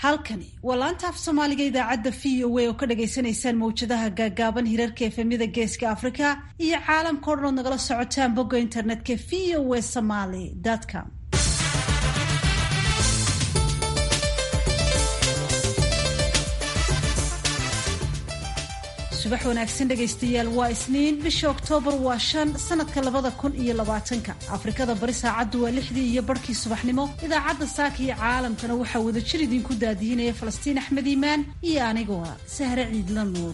halkani waa laanta af soomaaliga idaacadda v o a oo ka dhagaysanaysaan mawjadaha gaagaaban hirarka efemyada geeska afrika iyo caalamka o dhan ood nagala socotaan bogga internetka v o a somaly com subax wanaagsan dhegaystayaal waa isniin bisha oktoobar waa shan sanadka labada kun iyo labaatanka afrikada bari saacaddu waa lixdii iyo barhkii subaxnimo idaacadda saaka iyo caalamkana waxaa wadajir idinku daadihinaya falastiin axmed iimaan iyo anigoo ah sahre ciidla nuur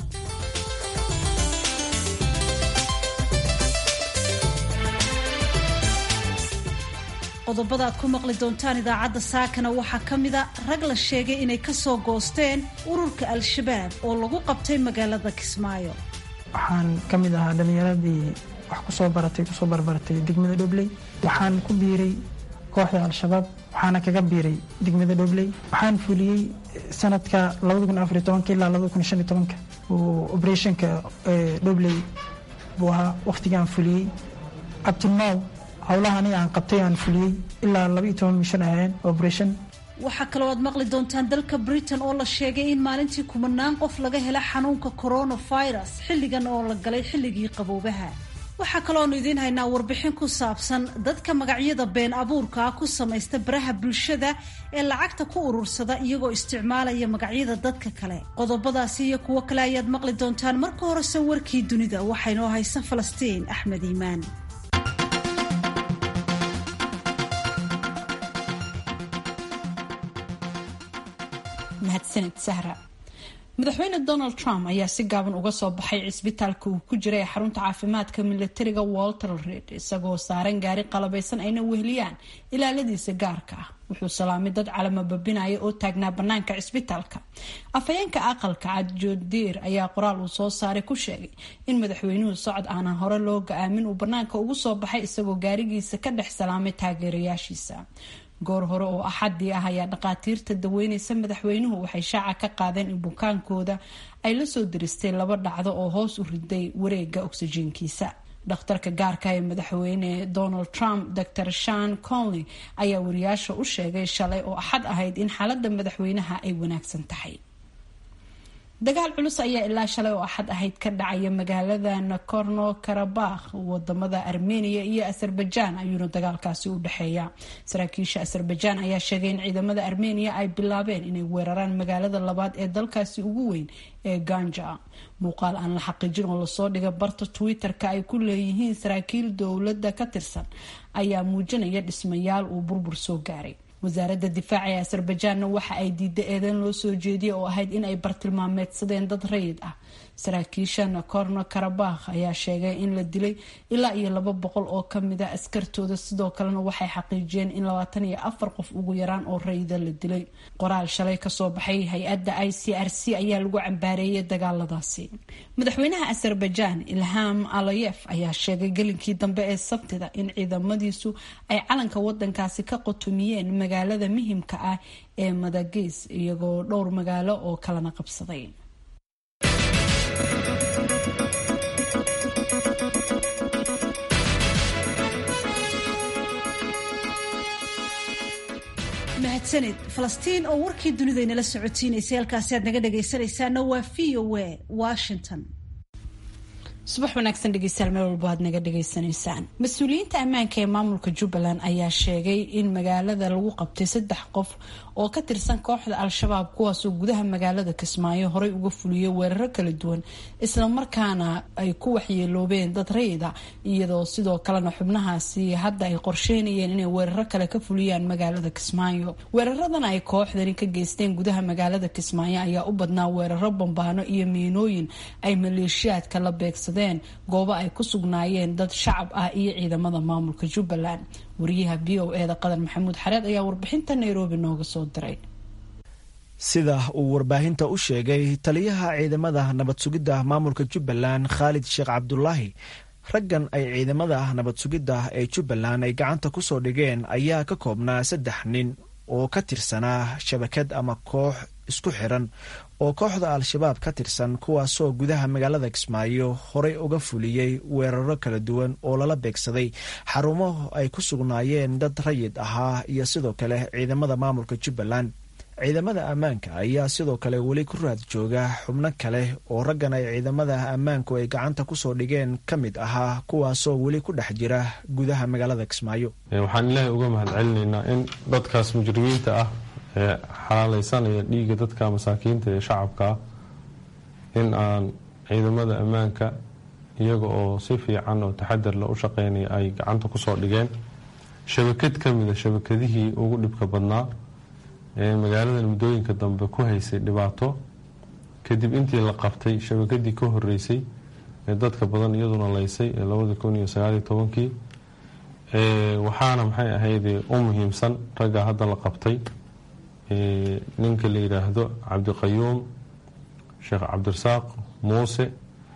qodobada aad ku maqli doontaan idaacadda saakana waxaa ka mida rag la sheegay inay ka soo goosteen ururka al-shabaab oo lagu qabtay magaalada kismaayo waxaan ka mid ahaa dhallinyaradii wax kusoo baratay kusoo barbaratay degmada dhobley waxaan ku biiray kooxda al-shabaab waxaana kaga biiray degmada dhobley waxaan fuliyey sanadka ilaa oo oberetionka dhobley buu ahaa wakhtigaan fuliyey abtilnow howlaha aniga aan qabtay aan fuliyey ilaa laba iyo toban mishan ahayeen operation waxaa kaloo aad maqli doontaan dalka britain oo la sheegay in maalintii kumanaan qof laga hela xanuunka coronavirus xilligan oo la galay xilligii qaboobaha waxaa kalooanu idiin haynaa warbixin ku saabsan dadka magacyada been abuurkaa ku samaysta baraha bulshada ee lacagta ku urursada iyagoo isticmaalaya magacyada dadka kale qodobadaasi iyo kuwo kale ayaad maqli doontaan marka horese warkii dunida waxaynoo haysa falastiin axmed iimaan mahadsanid sahra madaxweyne donald trump ayaa si gaaban uga soo baxay cisbitaalka uu ku jiray ee xarunta caafimaadka militariga walter reid isagoo saaran gaari qalabaysan ayna weheliyaan ilaaladiisa gaarka ah wuxuu salaamay dad calama babinaya oo taagnaa banaanka cisbitaalka afhayeenka aqalka cad joodiir ayaa qoraal uu soo saaray ku sheegay in madaxweynuhu socod aanan hore loo ga-aamin uu banaanka ugu soo baxay isagoo gaarigiisa ka dhex salaamay taageerayaashiisa goor hore oo axadii ah ayaa dhakhaatiirta daweyneysa madaxweynuhu waxay shaaca ka qaadeen in bukaankooda ay la soo diristay laba dhacdo oo hoos u riday wareega oksijiinkiisa dhakhtarka gaarka ee madaxweyne donald trump dor shan conley ayaa wariyaasha u sheegay shalay oo axad ahayd in xaalada madaxweynaha ay wanaagsan tahay dagaal culus ayaa ilaa shalay oo axad ahayd ka dhacaya magaalada nakorno karabakh wadamada armenia iyo azerbaijan ayuuna dagaalkaasi u dhexeeya saraakiisha azerbaijan ayaa sheegay in ciidamada armenia ay bilaabeen inay weeraraan magaalada labaad ee dalkaasi ugu weyn ee ganja muuqaal aan la xaqiijin oo lasoo dhigay barta twitter-ka ay ku leeyihiin saraakiil dowladda ka tirsan ayaa muujinaya dhismayaal uu burbur soo gaaray wasaaradda difaaca ee azerbaijanna waxa ay diiday eedeyn loo soo jeediyay oo ahayd in ay bartilmaameedsadeen dad rayid ah saraakiisha nakorno karabakh ayaa sheegay in la dilay ilaa iyo laba boqol oo kamida askartooda sidoo kalena waxay xaqiijiyeen in labaatan iyo afar qof ugu yaraan oo rayida la dilay qoraal shalay kasoo baxay hay-adda i c r c ayaa lagu cambaareeyay dagaaladaasi madaxweynaha azerbaijan ilham alayef ayaa sheegay gelinkii dambe ee sabtida in ciidamadiisu ay calanka wadankaasi ka qotomiyeen magaalada muhimka ah ee madagis iyagoo dhowr magaalo oo kalena qabsaday mahadsanid falastiin oo warkii dunida inala socotiinaysay halkaasi aad naga dhagaysanaysaana waa v o a washington subax wanaagsan dhegeystayaal meel walbo aad naga dhagaysanaysaan mas-uuliyiinta ammaanka ee maamulka jubbaland ayaa sheegay in magaalada lagu qabtay saddex qof oo ka tirsan kooxda al-shabaab kuwaasoo gudaha magaalada kismaayo horey uga fuliyay weeraro kala duwan islamarkaana ay ku waxyeeloobeen dad rayida iyadoo sidoo kalena xubnahaasi hadda ay qorsheynayeen inay weeraro kale ka fuliyaan magaalada kismaayo weeraradan ay kooxdani ka geysteen gudaha magaalada kismaayo ayaa u badnaa weeraro bambaano iyo miinooyin ay maleeshiyaadka la beegsadeen goobo ay ku sugnaayeen dad shacab ah iyo ciidamada maamulka jubbaland wariyaha v o e da qadan maxamuud xareed ayaa warbixinta nairobi nooga soo diray sida uu warbaahinta u sheegay taliyaha ciidamada nabad sugidda maamulka jubbaland khaalid sheekh cabdulaahi raggan ay ciidamada nabad sugidda ee jubbaland ay gacanta ku soo dhigeen ayaa ka koobnaa saddex nin oo ka tirsanaa shabakad ama koox isku xiran oo kooxda al-shabaab ka tirsan kuwaasoo gudaha magaalada kismaayo horey uga fuliyey weeraro kala duwan oo lala beegsaday xarumo ay ku sugnaayeen dad rayid ahaa iyo sidoo kale ciidamada maamulka jubbaland ciidamada ammaanka ayaa sidoo kale weli ku raad jooga xubno kale oo raggan ay ciidamada ammaanku ay gacanta kusoo dhigeen ka mid ahaa kuwaasoo weli ku dhex jira gudaha magaalada kismaayo waxaan ilaahay uga mahad celinaynaa in dadkaas mujrimiinta ah ee xalaalaysanaya dhiigga dadka masaakiinta ee shacabka ah in aan ciidamada ammaanka iyaga oo si fiican oo taxadar la u shaqeynaya ay gacanta kusoo dhigeen shabakad ka mida shabakadihii ugu dhibka badnaa ee magaaladan muddooyinka dambe ku haysay dhibaato kadib intii la qabtay shabakadii ka horeysay ee dadka badan iyaduna laysay ee labada kun iyo sagaaliyo tobankii waxaana maxay ahayd u muhiimsan ragga hadda la qabtay ninka la yidhaahdo cabdiqayuum sheekh cabdirasaaq muuse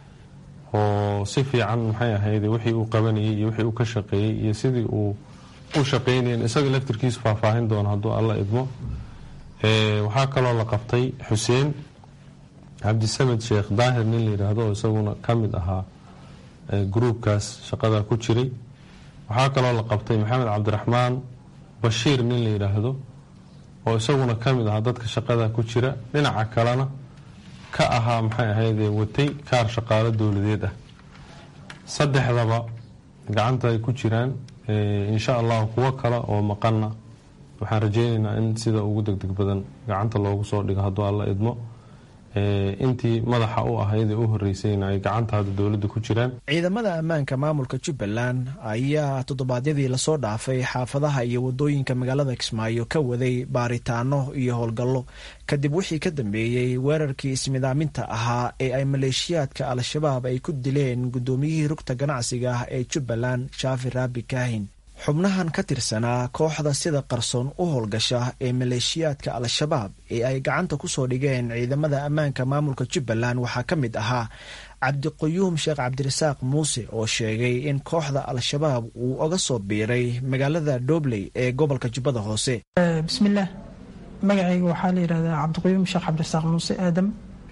oo si fiican maxay ahayd wixii uu qabanayay iyo wixii uu ka shaqeeyey iyo sidii uu u shaqeynayeen isaga laftirkiisu faahfaahin doono hadduu alla idmo waxaa kaloo la qabtay xuseen cabdisamed sheekh daahir nin la yidhaahdo oo isaguna ka mid ahaa gruubkaas shaqada ku jiray waxaa kaloo la qabtay maxamed cabdiraxmaan bashiir nin la yidhaahdo oo isaguna ka mid ahaa dadka shaqada ku jira dhinaca kalena ka ahaa maxay ahayd watay kaar shaqaalo dowladeed ah saddexdaba gacanta ay ku jiraan insha allahu kuwo kale oo maqanna waxaan rajeyneynaa in sida ugu degdeg badan gacanta loogu soo dhigo hadduu alla idmo intii madaxa u ahayd ee u horeysayna ay gacanta hadda dowladda ku jiraan ciidamada ammaanka maamulka jubbaland ayaa toddobaadyadii lasoo dhaafay xaafadaha iyo wadooyinka magaalada kismaayo ka waday baaritaano iyo howlgallo kadib wixii ka dambeeyey weerarkii ismidaaminta ahaa ee ay maleeshiyaadka al-shabaab ay ku dileen guddoomiyihii rugta ganacsiga ah ee jubbaland shaafi raabi kaahin xubnahan ka tirsanaa kooxda sida qarsoon u howlgasha ee maleeshiyaadka al-shabaab ee ay gacanta kusoo dhigeen ciidamada ammaanka maamulka jubbaland waxaa ka mid ahaa cabdiquyuum sheekh cabdirasaaq muuse oo sheegay in kooxda al-shabaab uu oga soo biiray magaalada dhobley ee gobolka jubbada hoose bismillaah magacayga waxaa la yidhahdaa cabdiquyuum sheekh cabdirasaaq muuse aadam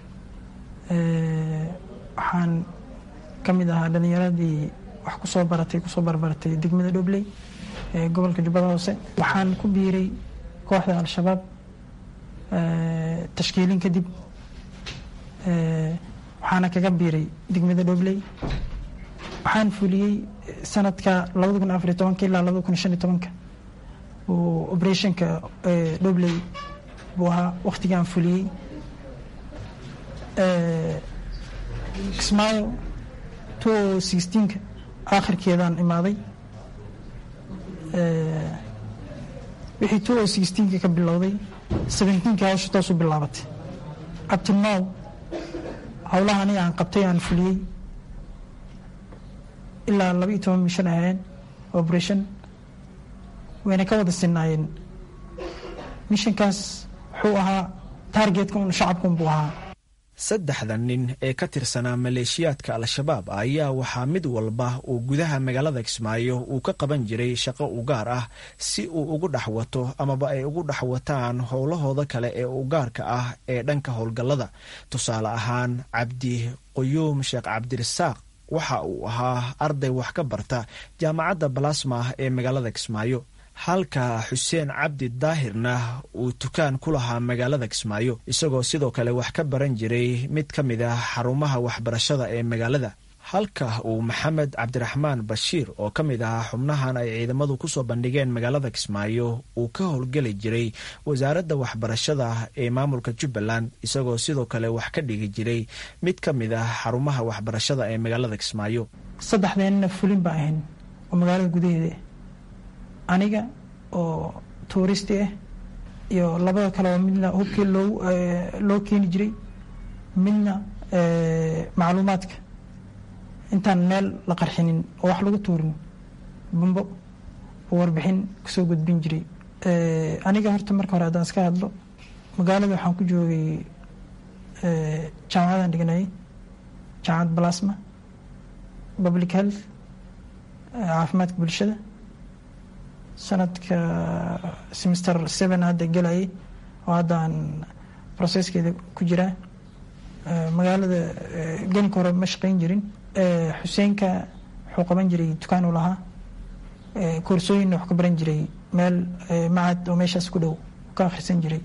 waxaan ka mid ahaa dhalinyaradii wax kusoo baratay kusoo barbaratay degmada dhobley ee gobolka jubbada hoose waxaan ku biiray kooxda al-shabaab tashkiilin kadib waxaana kaga biiray degmada dhobley waxaan fuliyey sanadka labada kun afariy tobanka ilaa labada kun shan iyo tobanka uu operationka dhobley buu ahaa waktigaan fuliyey kismaayo two sixteenka aakhirkeedaan imaaday wixii two o sixteenka ka bilowday seventeenka hawsha toosu bilaabatay abtinow howlaha aniga aan qabtay aan fuliyey ilaa laba iyo toban mishan ahayeen operation wayna ka wada sinaayeen mishankaas wuxuu ahaa taargetka un shacabka unbuu ahaa saddexda nin ee ka tirsanaa maleeshiyaadka al-shabaab ayaa waxaa mid walba uu gudaha magaalada kismaayo uu ka qaban jiray shaqo u gaar ah si uu ugu dhex wato amaba ay ugu dhex wataan howlahooda kale ee u gaarka ah ee dhanka howlgallada tusaale ahaan cabdi quyuum sheekh cabdirasaaq waxa uu ahaa arday wax ka barta jaamacadda balasma ee magaalada kismaayo halka xuseen cabdi daahirna uu dukaan ku lahaa magaalada kismaayo isagoo sidoo kale wax ka baran jiray mid ka mid ah xarumaha waxbarashada ee magaalada halka uu maxamed cabdiraxmaan bashiir oo ka mid ahaa xubnahan ay ciidamadu kusoo bandhigeen magaalada kismaayo uu ka howlgeli jiray wasaaradda waxbarashada ee maamulka jubbaland isagoo sidoo kale wax ka dhigi jiray mid ka mid ah xarumaha waxbarashada ee magaalada kismaayo saddexdeenna fulin baa ahayn oo magaalada gudaheeda aniga oo tuuristi ah iyo labada kale oo midna hubkii loo loo keeni jiray midna macluumaadka intaan meel la qarxinin oo wax lagu tuurin bambo oo warbixin kasoo gudbin jiray aniga horta marka hore haddaan iska hadlo magaalada waxaan ku joogay jaamacadan dhiganayay jaamacad balasma public health caafimaadka bulshada sanadka semester seven hadda gelayay oo haddaan processkeeda ku jiraa magaalada gelinka hore ma shaqeyn jirin xuseenka wuxuu qaban jiray dukaan u lahaa koorsooyinna wax ka baran jiray meel macad oo meeshaas ku dhow ka akhrisan jiray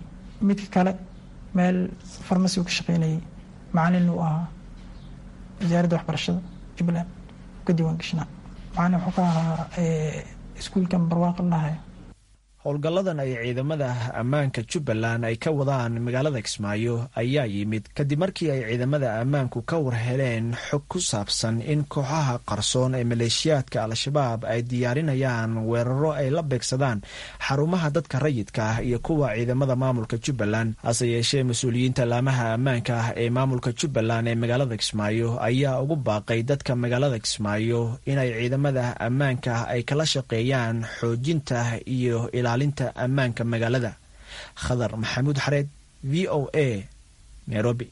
midka kale meel farmasi uu ka shaqeynayay macalin uu ahaa wasaaradda waxbarashada jubbaland ka diiwaan gashnaa macalin wuxuu ka ahaa iskuulkan barwaaqo lahayo howlgalladan ay ciidamada ammaanka jubbaland ay ka wadaan magaalada kismaayo ayaa yimid kadib markii ay ciidamada ammaanku ka war heleen xog ku saabsan in kooxaha qarsoon ee maleeshiyaadka al-shabaab ay diyaarinayaan weeraro ay la beegsadaan xarumaha dadka rayidka ah iyo kuwa ciidamada maamulka jubbaland hase yeeshee mas-uuliyiinta laamaha ammaanka ah ee maamulka jubbaland ee magaalada kismaayo ayaa ugu baaqay dadka magaalada kismaayo inay ciidamada ammaanka ay kala shaqeeyaan xoojinta iyo ilaalinta ammaanka magaalada khadar maxamuud xareed v o a nairobi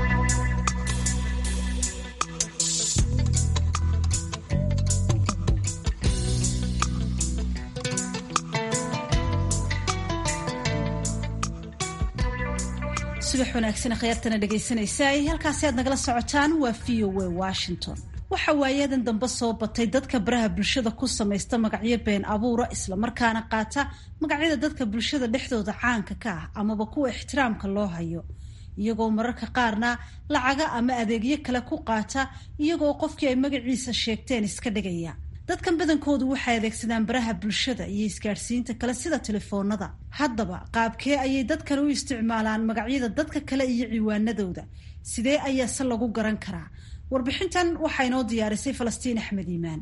subax wanaagsan akhyaartana dhegaysanaysa halkaasi aad nagala socotaan waa v o a washington waxa waayadan dambe soo batay dadka baraha bulshada ku samaysta magacyo been abuura islamarkaana qaata magacyada dadka bulshada dhexdooda caanka ka ah amaba kuwa ixtiraamka loo hayo iyagoo mararka qaarna lacaga ama adeegyo kale ku qaata iyagoo qofkii ay magaciisa sheegteen iska dhigaya dadkan badankoodu waxay adeegsadaan baraha bulshada iyo isgaadhsiinta kale sida telefoonada haddaba qaabkee ayay dadkan u isticmaalaan magacyada dadka kale iyo ciwaanadooda sidee ayaa se lagu garan karaa warbixintan waxaa inoo diyaarisay falastiin axmed iimaan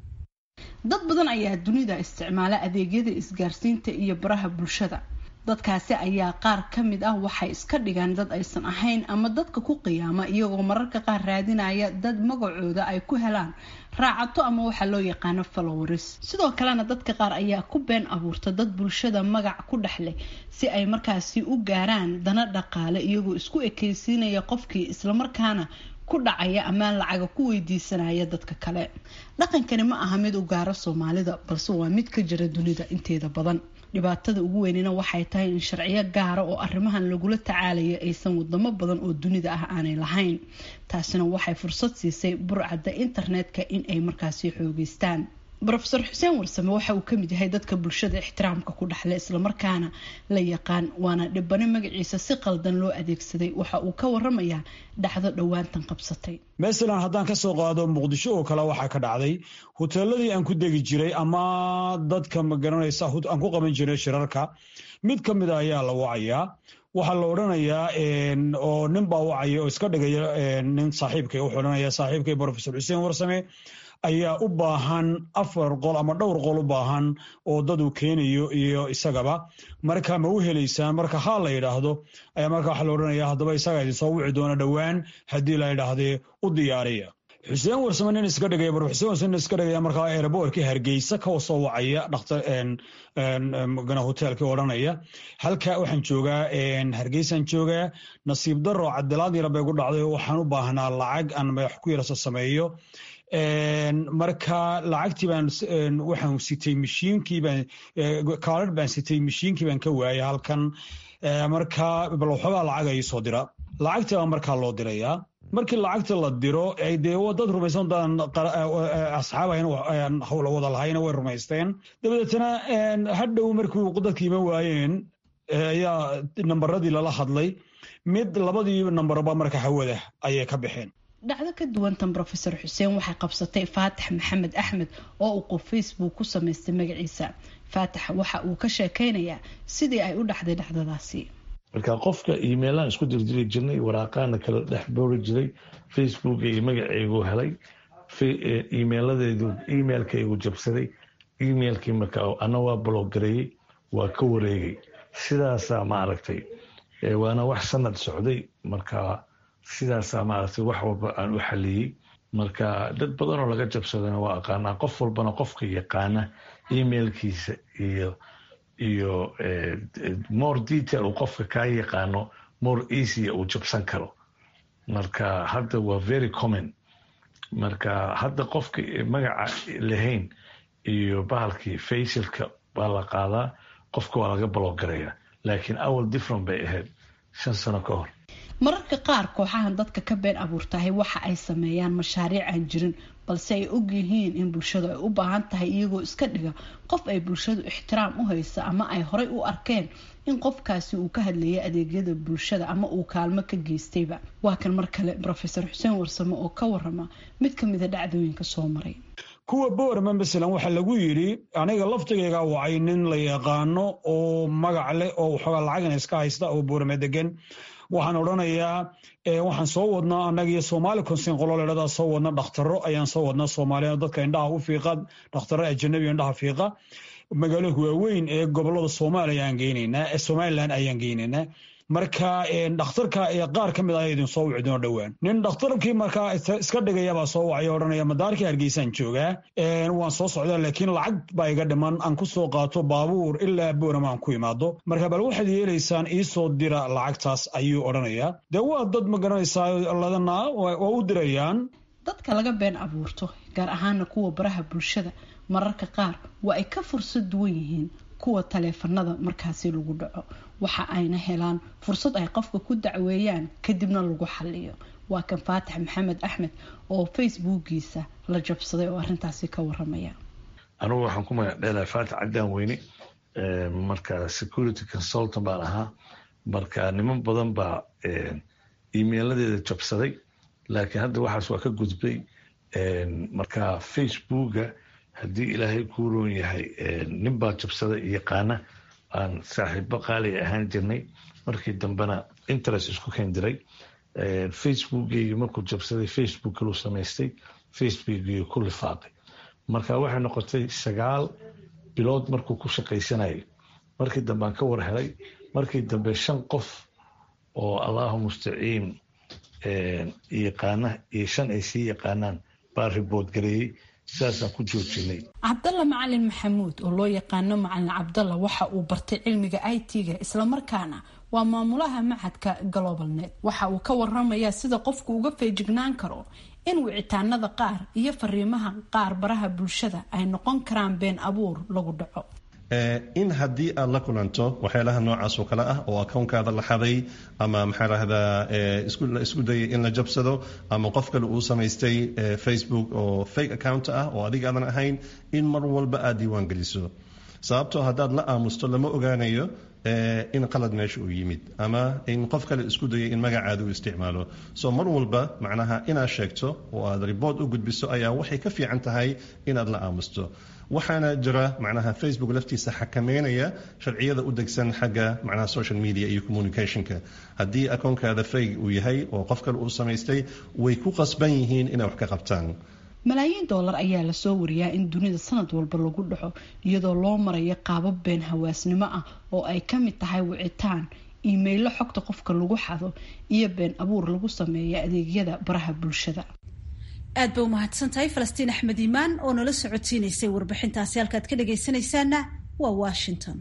dad badan ayaa dunida isticmaala adeegyada isgaarsiinta iyo baraha bulshada dadkaasi ayaa qaar ka mid ah waxay iska dhigaan dad aysan ahayn ama dadka ku qiyaama iyagoo mararka qaar raadinaya dad magacooda ay ku helaan raacato ama waxaa loo yaqaano followers sidoo kalena dadka qaar ayaa ku been abuurta dad bulshada magac ku dhex leh si ay markaasi u gaaraan dana dhaqaale iyagoo isku ekeysiinaya qofkii islamarkaana ku dhacaya amaan lacaga ku weydiisanaya dadka kale dhaqankani ma aha mid u gaaro soomaalida balse waa mid ka jira dunida inteeda badan dhibaatada ugu weynina waxay tahay in sharciyo gaara oo arrimahan lagula tacaalayo aysan wadamo badan oo dunida ah aanay lahayn taasina waxay fursad siisay burcadda internetka in ay markaasi xoogeystaan rofeor xuseen warsame waxa uu kamid yahay dadka bulshada ixtiraamka ku dhexle islamarkaana la yaqaan waana dhibane magaciisa si qaldan loo adeegsaday waxa uu ka waramayaa dhacdo dhowaantan qabsatay masalan haddaan ka soo qaado muqdisho oo kale waxaa ka dhacday hoteeladii aan ku degi jiray ama dadka magaranaysa aan ku qaban jiray shirarka mid ka mida ayaa la wacayaa waxaa la odhanayaa oo nin baa wacaya oo iska dhigaya nin saaxiibkay wuxuu odhanaya saaxiibkay profesor xuseen warsame ayaa u baahan afar qol ama dhowr qol u baahan oo dad uu keenayo iyo isagaba marka ma u helaysaan marka haa la yidhaahdo ayaa marka waxaa la odhanaya haddaba isagaa idinsoo wici doona dhowaan haddii la yidhaahdee u diyaariya xuseen warsame nin iska dhigaya bar xuseen warsame nin iska dhigaya markaa airboortkii hargeysa ka soo wacaya dhakhtar gana hoteelkii odhanaya halka waxaan joogaa hargeysaan joogaa nasiib daro cabdilaad yara bay gu dhacday waxaan u baahnaa lacag aan madax ku yarasa sameeyo marka lacagtii baan waxaan sitay mashiinkii baan kaarar baan sitay mashiinkii baan ka waayay halkan marka bal waxoogaa lacag ay soo dira lacagtii baa markaa loo dirayaa markii lacagta la diro dee dad rumaysan daan asxaab ahayn hawla wada lahayna way rumaysteen dabadeetana hadhow markii dadkii ima waayeen ayaa nambaradii lala hadlay mid labadii nambarba marka hawada ayay ka baxeen dhacdo ka duwantan rofeor xuseen waxay qabsatay faatax maxamed axmed oo uu qof facebook ku samaystay magaciisa faatax waxa uu ka sheekeynayaa sidii ay u dhacday dhacdadaasi marka qofka emailaan isku dirjiri jirnay waraaqaana kala dhex boori jiray facebook iyo magaceygu helay emailadeedu emailkaygu jabsaday emailkii marka ana waa bloggareeyey waa ka wareegay sidaasaa maaragtay waana wax sanad socday marka sidaasaa maaragtay wax walba aan u xaliyey marka dad badan oo laga jabsadana waa aqaanaa qof walbana qofka yaqaana emailkiisa iyo iyo more detail uu qofka kaa yaqaano more easy uu jabsan karo marka hadda waa very common marka hadda qofka magaca lahayn iyo bahalkii facialka baa la qaadaa qofka waa laga baloggaraya laakiin awal different bay ahayd shan sano ka hor mararka qaar kooxahan dadka ka been abuurtahay waxa ay sameeyaan mashaariic aan jirin balse ay og yihiin in bulshadu ay u baahan tahay iyagoo iska dhiga qof ay bulshadu ixtiraam u haysa ama ay horay u arkeen in qofkaasi uu ka hadlayay adeegyada bulshada ama uu kaalmo ka geystayba waa kan mar kale rofeor xuseen warsame oo ka warama mid ka mida dhacdooyinka soo maray kuwa boorama masalan waxaa lagu yidhi aniga laftigayga wacay nin la yaqaano oo magac leh oo waxoogaa lacagana iska haysta oo boorama degan waxaan odhanayaa waxaan soo wadnaa annaga iyo soomaali konsin qolo ledhadaa soo wadna dhakhtaro ayaan soo wadnaa soomaaliya dadka indhaha u fiiqa dhakhtaro ajanabi indhaha fiiqa magaalooyinka waaweyn ee gobolada soomaaliya ayaan geynaynaa ee somalilan ayaan geynaynaa marka dhakhtarka ee qaar ka mid ah idin soo wici doono dhowaan nin dhakhtarkii markaa iska dhigayabaa soo wacay odhanaya madaarkii hargeysaan joogaa waan soo socdaa laakiin lacag baa iga dhiman aan ku soo qaato baabuur ilaa boorama aan ku imaado marka bal waxaad yeelaysaan iisoo dira lacagtaas ayuu odhanayaa dee waa dad ma garanaysaa ladana waa u dirayaan dadka laga been abuurto gaar ahaana kuwa baraha bulshada mararka qaar waa ay ka fursad duwan yihiin kuwa taleefanada markaasi lagu dhaco waxa ayna helaan fursad ay qofka ku dacweeyaan kadibna lagu xaliyo waa kan faatax maxamed axmed oo facebookiisa la jabsaday oo arintaasi ka waramaya anugu waxaan ku magac dheelahay faatax caddaan weyne marka security consultant baan ahaa marka niman badan baa emailadeeda jabsaday laakiin hadda waxaas waa ka gudbay marka facebooka haddii ilaahay kuu roon yahay nin baa jabsada yaqaana aan saaxiibo qaaliga ahaan jirnay markii dambena interest isku kendiray facebookgeygi markuu jabsaday facebook kaluu samaystay facebookgeygi ku lifaaqay marka waxay noqotay sagaal bilood markuu ku shaqaysanayay markii dambe aan ka war helay markii dambe shan qof oo allahu mustaciin yaqaana iyo shan ay sii yaqaanaan baa ribood gareeyey sidaasaan ku joojinay cabdalla macalin maxamuud oo loo yaqaano macalin cabdalla waxa uu bartay cilmiga i t-ga islamarkaana waa maamulaha macadka globalnet waxa uu ka waramayaa sida qofku uga feejignaan karo in wicitaanada qaar iyo fariimaha qaar baraha bulshada ay noqon karaan been abuur lagu dhaco in haddii aad la kulanto waxyaalaha noocaas oo kale ah oo akownkaada la xaday ama maxaa lahdaa isku dayay in la jabsado ama qof kale uu samaystay facebook oo fake account ah oo adiga aadan ahayn in mar walba aad diiwaan geliso sababtoo haddaad la aamusto lama ogaanayo in qalad meesha uu yimid ama in qof kale isku dayay in magacaada uu isticmaalo so mar walba macnaha inaad sheegto oo aad riboort u gudbiso ayaa waxay ka fiican tahay inaad la aamusto waxaana jira macnaha facebook laftiisa xakameynaya sharciyada u degsan xagga macnaha social media iyo communicationka haddii akoonkaada fayg uu yahay oo qof kale uu samaystay way ku qasban yihiin inay wax ka qabtaan malaayiin doolar ayaa lasoo wariyaa in dunida sanad walba lagu dhaco iyadoo loo marayo qaabab been hawaasnimo ah oo ay ka mid tahay wicitaan iimaylo xogta qofka lagu xado iyo been abuur lagu sameeya adeegyada baraha bulshada aad ba umahadsan tahay falastiin axmed iimaan oo nala socotiinaysay warbixintaasi halkaad ka dhagaysanaysaana waa washington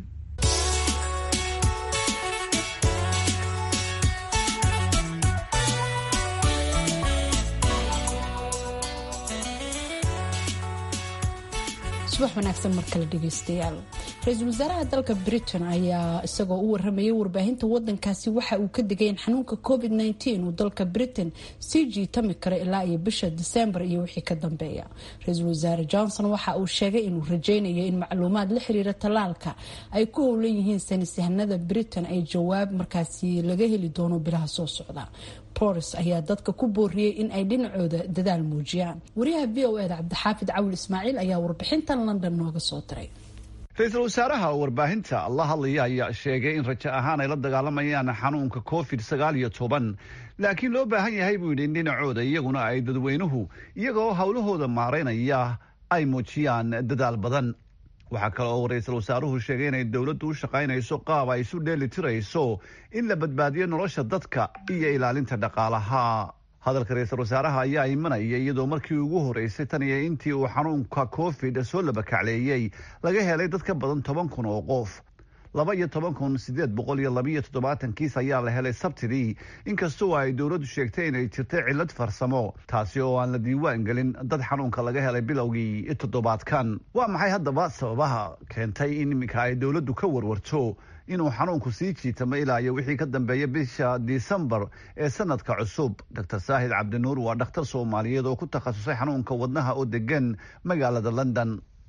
subax wanaagsan mar kale dhegeystayaal ra-iisul wasaaraha dalka britain ayaa isagoo u waramayay warbaahinta wadankaasi waxa uu ka digay in xanuunka covid -19 uu dalka britain sii jiitami karo ilaa iyo bisha disembar iyo wixii ka dambeeya ra-iisul wasaare johnson waxa uu sheegay inuu rajeynayo in macluumaad la xiriira tallaalka ay ku howlan yihiin saynisyahanada britain ay jawaab markaasi laga heli doono bilaha soo socda boris ayaa dadka ku booriyey in ay dhinacooda dadaal muujiyaan wariyaha v o eda cabdixaafid cawil ismaaciil ayaa warbixintan london nooga soo diray ra-iisul wasaaraha warbaahinta la hadlaya ayaa sheegay in rajo ahaan ay la dagaalamayaan xanuunka covid sagaal iyo toban laakiin loo baahan yahay buu yidhi in dhinacooda iyaguna ay dadweynuhu iyagoo howlahooda maaraynaya ay muujiyaan dadaal badan waxaa kale oo ra-iisul wasaaruhu sheegay inay dowladdu u shaqaynayso qaab ay isu dheeli tirayso in la badbaadiyo nolosha dadka iyo ilaalinta dhaqaalaha hadalka ra-iisul wasaaraha ayaa imanaya iyadoo markii ugu horeysay tan iyo intii uu xanuunka covid soo labakacleeyey laga helay dad ka badan toban kun oo qof laba iyo toban kun sideed boqol iyo labiyo toddobaatan kiis ayaa la helay sabtidii inkastoo ay dowladdu sheegtay inay jirtay cillad farsamo taasi oo aan la diiwaan gelin dad xanuunka laga helay bilowgii toddobaadkan waa maxay haddaba sababaha keentay in iminka ay dowladdu ka warwarto inuu xanuunku sii jiitamo ilaa iyo wixii ka dambeeya bisha disembar ee sanadka cusub dr saahid cabdinuur waa dhakhtar soomaaliyeed oo ku takhasusay xanuunka wadnaha oo degan magaalada london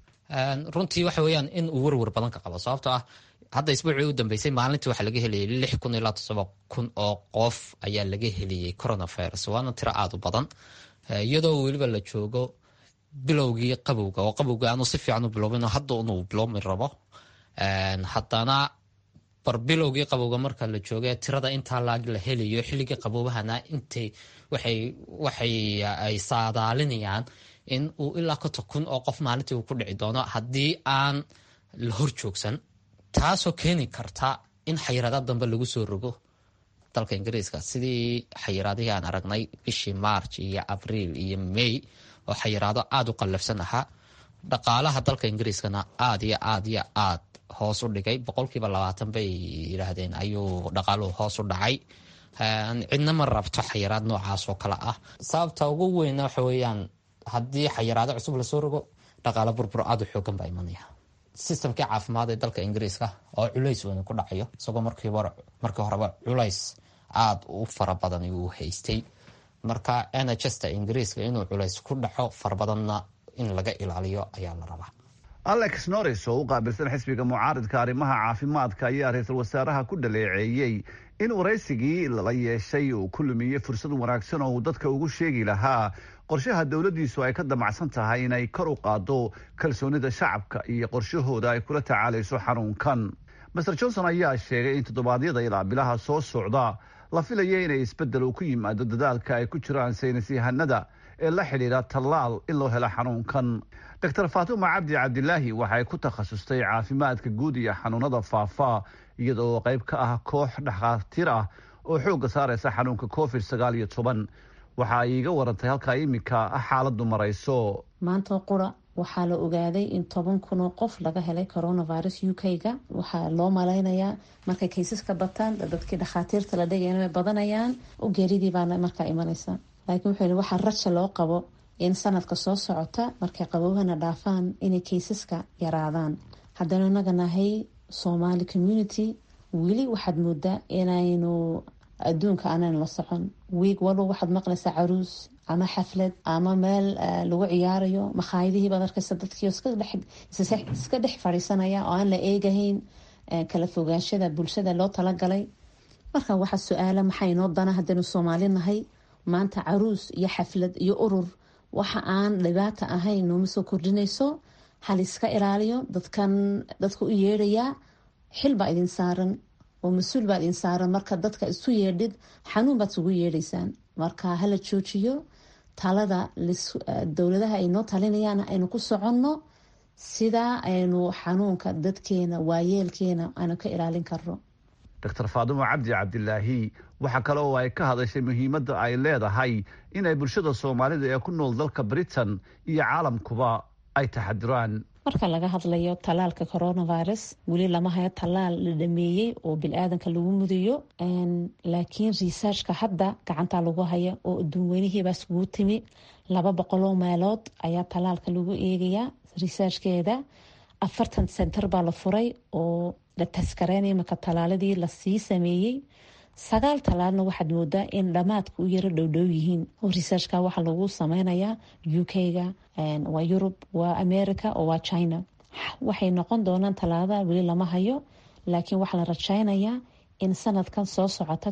runtii waxa weeyaan in uu werwer badan ka qabo sababtoo ah hadda isbuucii u dambeysay maalintii waxaa laga helayay lix kun ilaa toddoba kun oo qof ayaa laga heliyey coronavirus waana tiro aada u badan iyadoo weliba la joogo bilowgii qabowga oo qabowga aanu si fiican u biloobin hadda inuu bilowmi rabo haddana bar bilowgii qabowga marka la jooga tirada intaa laag la helayo xilligii qaboobahana intay waxay ay saadaalinayaan in uu ilaa konton kun oo qof maalintii uu ku dhici doono haddii aan la hor joogsan taasoo keeni karta in xayiraada dambe lagu soo rogo dalka ingiriiska sidii xayiraadihii aan aragnay bishii march iyo abriil iyo may oo xayiraado aada u qallafsan ahaa dhaqaalaha dalka ingiriiskana aada iyo aad iyo aad hoos u dhigay boqolkiiba labaatan bay yidhaahdeen ayuu dhaqaaluhu hoos u dhacay cidna ma rabto xayiraad noocaas oo kale ah sababta ugu weyn waxa weeyaan haddii xayiraado cusub lasoo rogo dhaqaalo burbur aada u xoogan baa imanaya sistamkii caafimaad ee dalka ingiriiska oo culays weyn ku dhacayo isagoo markii horeba culays aada u fara badan uu haystay marka nhsta ingiriiska inuu culays ku dhaco farabadanna in laga ilaaliyo ayaa la rabaa alex norris oo u qaabilsan xisbiga mucaaridka arrimaha caafimaadka ayaa ra-iisul wasaaraha ku dhaleeceeyey in waraysigii lala yeeshay uu ku lumiyey fursad wanaagsan oo uu dadka ugu sheegi lahaa qorshaha dowladdiisu ay ka damacsan tahay inay kor u qaado kalsoonida shacabka iyo qorshahooda ay kula tacaalayso xanuunkan master johnson ayaa sheegay in toddobaadyada ilaa bilaha soo socda la filaya inay isbeddel uu ku yimaado dadaalka ay ku jiraan saynis yahanada ee la xidhiidha tallaal in loo helo xanuunkan doctor faatuma cabdi cabdilaahi waxay ku takhasustay caafimaadka guud iyo xanuunada faafa iyadoo qayb ka ah koox dhakhaatiir ah oo xoogga saaraysa xanuunka covid sagaal iyo toban waxa ay iiga warantay halkaa iminka xaaladdu marayso maanta qura waxaa la ogaaday in toban kun oo qof laga helay coronavirus u k-ga waxaa loo malaynayaa markay kaysaska bataan dadkii dhakhaatiirta la dhigayna way badanayaan geeridii baana markaa imanaysa laakiin wuxuu yihi waxaa raja loo qabo in sanadka soo socota markay qabowhana dhaafaan inay kaysaska yaraadaan haddana inaga nahay somali community weli waxaad moodaa inaynu adduunka aanan la socon wiig walba waxaad maqlaysaa caruus ama xaflad ama meel lagu ciyaarayo makhaayadihii baad arkaysa dadkii iska dhex fadhiisanaya oo aan la eegahayn kala fogaanshada bulshada loo talagalay marka waxaa su-aala maxaa inoo dana haddaynu soomaali nahay maanta caruus iyo xaflad iyo urur waxa aan dhibaata ahayn nooma soo kordhinayso hal iska ilaaliyo dadkan dadka u yeedhayaa xil baa idin saaran oo mas-uul baa idin saaran marka dadka isu yeedhid xanuun baad isugu yeedhaysaan marka hala joojiyo talada dowladaha ay noo talinayaan aynu ku soconno sidaa aynu xanuunka dadkeena waayeelkeena aanu ka ilaalin karno doctor faadumo cabdi cabdilaahi waxaa kale oo ay ka hadashay muhiimadda ay leedahay inay bulshada soomaalida ee ku nool dalka britain iyo caalamkuba ay taxadiraan marka laga hadlayo tallaalka coronavirus weli lama hayo tallaal la dhameeyey oo bil-aadanka lagu mudayo laakiin researchka hadda gacantaa lagu haya oo adduun weynihiibaa iskugu timi laba boqoloo meelood ayaa tallaalka lagu eegayaa researchkeeda afartan center baa la furay oo la taskareynaya marka tallaaladii lasii sameeyey sagaal tallaalna waxaad moodaa in dhammaadka u yaro dhowdhow yihiin oo researchka waxaa lagu sameynayaa u k-ga waa yurub waa america oo waa china waxay noqon doonaan tallaalada weli lama hayo laakiin waxaa la rajeynayaa in sanadkan soo socota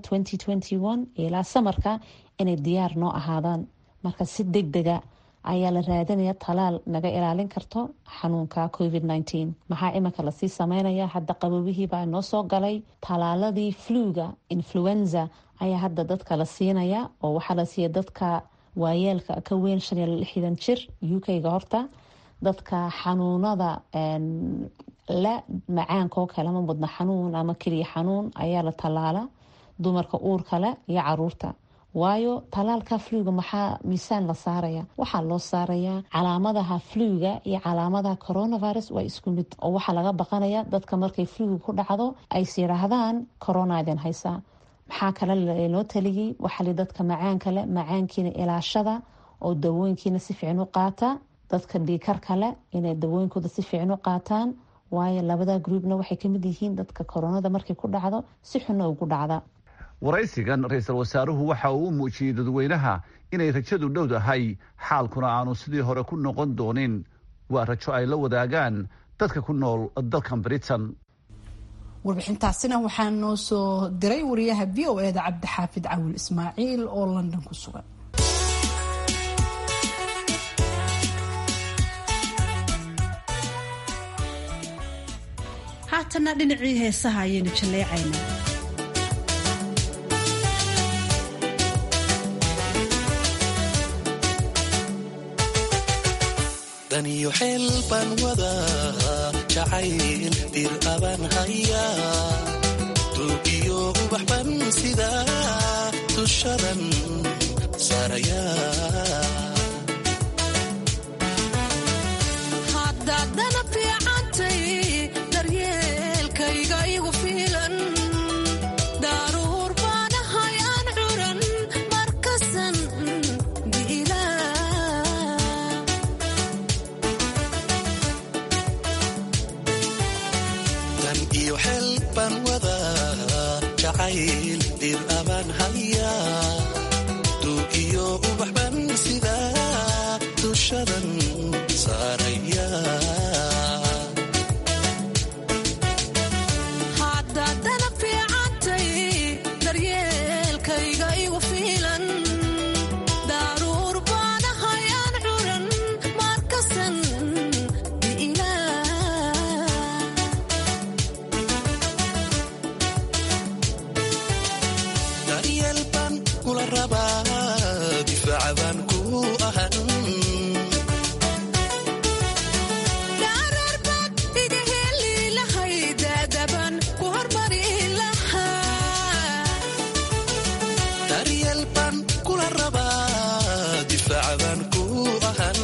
ilaa samarka inay diyaar noo ahaadaan marka si deg dega ayaa la raadinaya talaal naga ilaalin karto xanuunka covid maxaa iminka lasii sameynaya hadda qabowihiibaa noo soo galay talaaladii fluga influenza ayaa hadda dadka la siinaya oo waxaa la siiya dadka waayeelka ka weyn shan iyo lixdan jir u k-ga horta dadka xanuunada la macaankaoo kale ama mudna xanuun ama keliya xanuun ayaa la tallaala dumarka uurka leh iyo caruurta waayo talaalka fluga maxaa miisaan la saaraya waxaa loo saarayaa calaamadaha fluga iyo calaamadaha coronavirus waa isku mid oo waxaa laga baqanaya dadka markay fluga ku dhacdo ays yidhaahdaan coronaiden haysaa maxaa kale loo taliyey waxali dadka macaanka le macaankiina ilaashada oo dawooyinkiina si fiican u qaata dadka dhiikar kale inay dawooyinkooda si fiican u qaataan waayo labada groupna waxay kamid yihiin dadka koronada markay ku dhacdo si xunna ugu dhacda waraysigan ra-iisul wasaaruhu waxa uu u muujiyey dadweynaha inay rajadu dhow dahay xaalkuna aanu sidii hore ku noqon doonin waa rajo ay la wadaagaan dadka ku nool dalkan britain warbixintaasina waxaa noo soo diray wariyaha v o eda cabdixaafid cawil ismaaciil oo london ku sugan haatana dhinacii heesaha ayaynu jalleecaynaa daniyo xeel baan wadaa jacayl dir abaan hayaa duugiyo ubax ban sidaa dushadan saarayaa haddaadana fiicantay daryeelkayga igu fiilan daaruur baanahay aan curan markasan dan iyo xeel baan wadaa jacayl dir abaan hayaa duugiyo ubax ban sidaa dushadan saarayaa haddaadana fiicantay daryeelkayga igu fiilan daaruur baanahay aan curan markasan daryeel baan kula rabaa difaaca baan ku ahan dhaararbaad iga heli lahay daadaban ku hormari lahaa daryeel baan kula rabaa difaaca baan ku ahan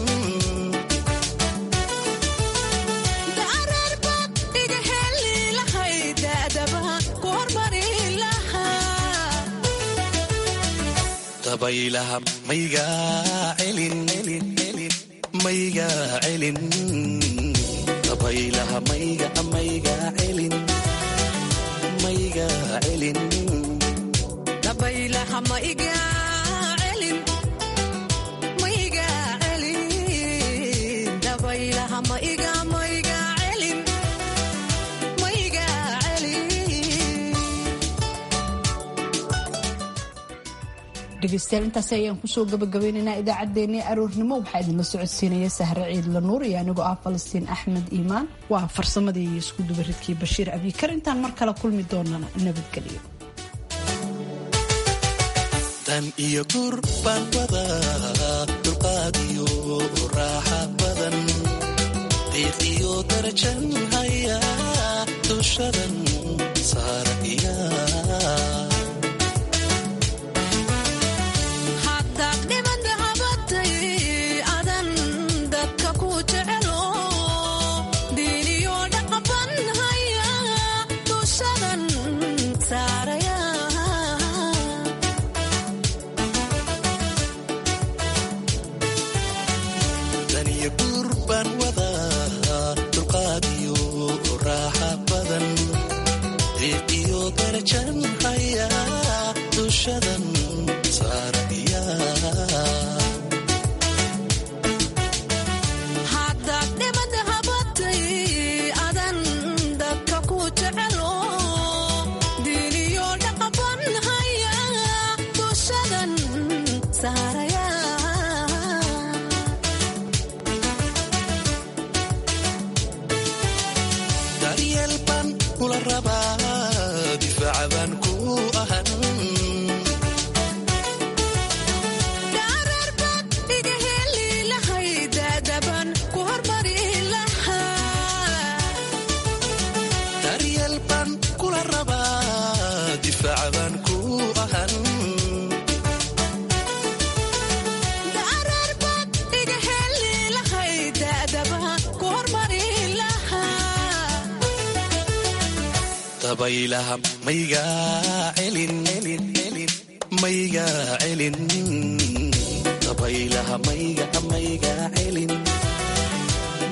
dhaararbaad iga heli lahay daadaban ku hormari lahaa dabaylaha maygaa celin maygaa celin dabaylaha mayga maygaa celin maygaa celin dabaylaha ma iga celin ma iga celin dabaylaha ma iga ma iga celin ma iga celin dhegeystayaal intaasi ayaan kusoo gabagabaynaynaa idaacaddeenii aroornimo waxaa idinla socodsiinaya sahre ciidla nuur iyo anigoo ah falastiin axmed iimaan waa farsamadii iyo isku dubaridkii bashiir abikar intaan mar kale kulmi doonana nabadgelyo dan iyo gur baan wadaa dulqaad iyo raaxa badan diiq iyo darajan hayaa dushadan saarayaa haddaad dhiman dahabatay adan dadka ku jecelo diiniyo dhaqaban haya dushadan saaraya dan iyo gur baan wadaa dulqaad iyo raaxa badan diiq iyo darajan hayaa dushadan saarayaa haddaad dhiman dahabatay adan dadka ku jecelo diiniyo dhaqaban haya dushadan saaraya daryeel baan kula rabaa difaaca baan ku ahan dabaylaha maygaa celin maygaa celin dabaylaha mayga maygaa celin